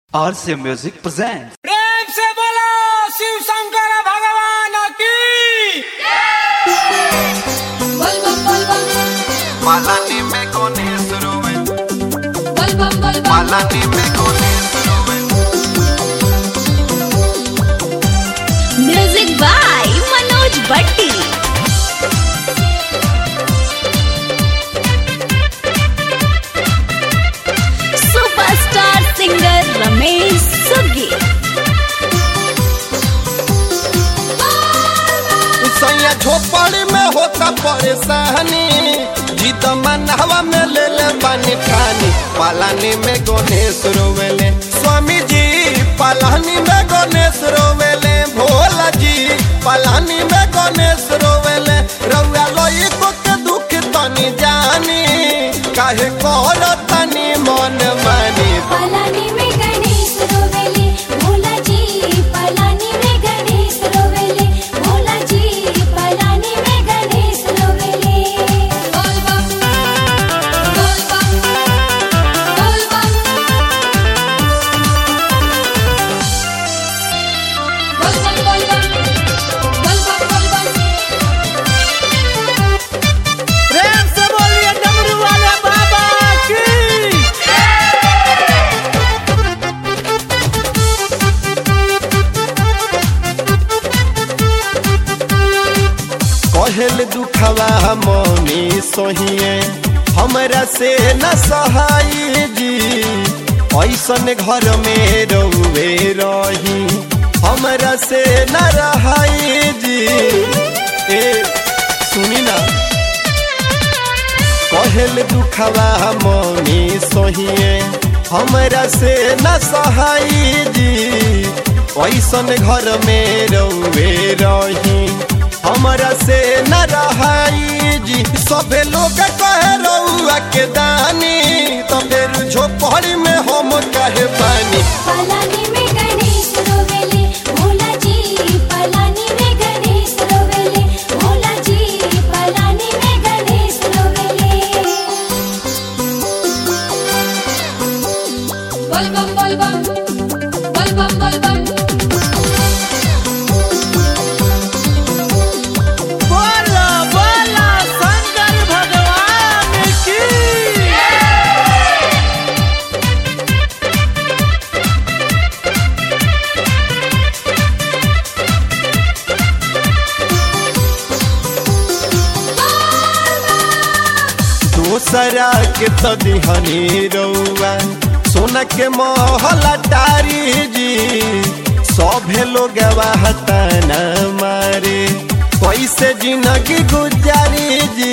RC Music presents. प्रेम से बोलो शिव शंकर भगवान की बल बम बल बम Malani me con instrument, बल बम बल बम malani me con instrument. Music by Manoj Bhatti superstar singer Ramesh सुगी सैया झोपड़ी में होता परेशानी जीत मनहवा में ले ले बानी ठानी पालानी में गणेश रोवेले स्वामी जी पालानी में गणेश रोवेले भोला जी पालानी में गणेश रोवेले रउआ लोई को के दुख तनी जानी काहे कर तनी मन मानी पलानी में गणेश रोवेले भोला जी पलानी में गणेश रोवेले भोला जी पलानी में गणेश रोवेले बोल बम बोल बम बोल बम बोल बम बोल बम बोल बम बोल बम प्रेम से बोलिए डमरू वाले बाबा की कहल दुखवा मौनी सोहिए हमरा से न सहाई जी ऐसन घर में रउवे रही हमरा से न रहाई जी ए सुनी ना कहल दुखवा मौनी सोहिए हमरा से न सहाई जी ऐसन घर में रउवे रही हमरा से न रहाई जी सभे लोग कहे रउआ के दानी तो फिर झोपड़ी में हम कहे पानी पलानी में गणेश रोवेले भोला जी पलानी में गणेश रोवेले भोला जी पलानी में गणेश रोवेले बोल बम बोल बम बोल बम बोल बम बोलो बोलो शंकर भगवान की दूसरा के तो दिहनी रउआ सोना के महला टारी जी सभे लोग हताना मारे कैसे जिंदगी गुजारी जी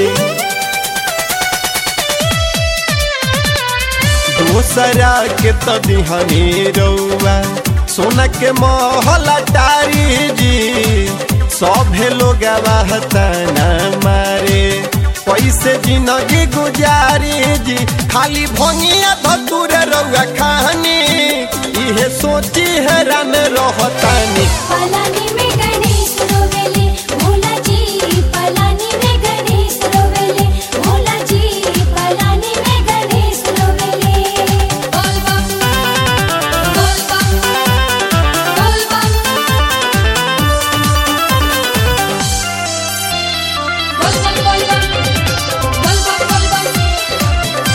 दूसरा के तो दिहनी रउआ सोना के महला टारी जी सभे लोग हताना मारे कैसे जिंदगी गुजारी जी खाली भंगिया धतुर रउआ खानी इहे सोची हैरान रहतानी पलानी में गणेश रोवेले भोला जी पलानी में गणेश रोवेले भोला जी पलानी में गणेश रोवेले बोल बम बोल बम बोल बम बोल बम बोल बम बोल बम बोल बम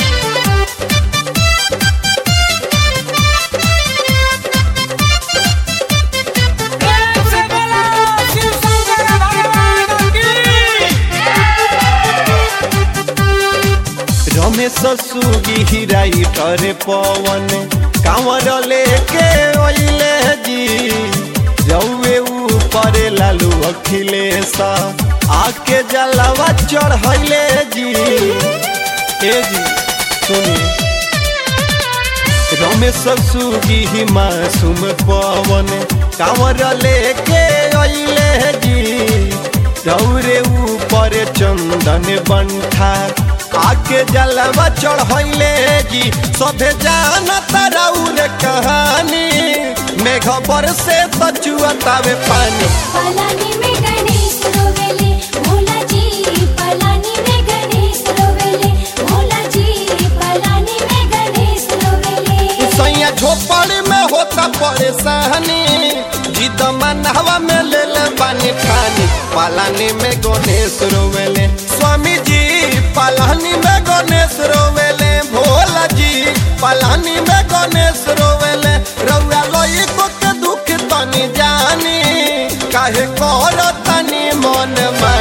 प्रेम से बोलो शिव शंकर भगवान की रमेश सुगी हिराई करे पवन कांवर लेके ओइले जी रउए ऊपर लालू अखिलेश आके जलवा चढ़ैले जी ए जी सुनी रमेश सुगी मासूम पवन कांवर लेके ओइले जी रौरे ऊपर चंदन बंठा आके जलवा चढ़ैले जी सभे जानता रौर कहानी मेघ से बचुअतावे पानी पलानी में गणेश रोवेले भोला जी पलानी में गणेश रोवेले भोला जी पलानी में गणेश रोवेले सैया झोप होता परेशानी जिद मनहवा में ले ले बानी ठानी पालानी में गणेश रोवेले स्वामी जी पालानी में गणेश रोवेले भोला जी पालानी में गणेश रोवेले रउआ लोई को के दुख तनी जानी काहे कर तनी मन मा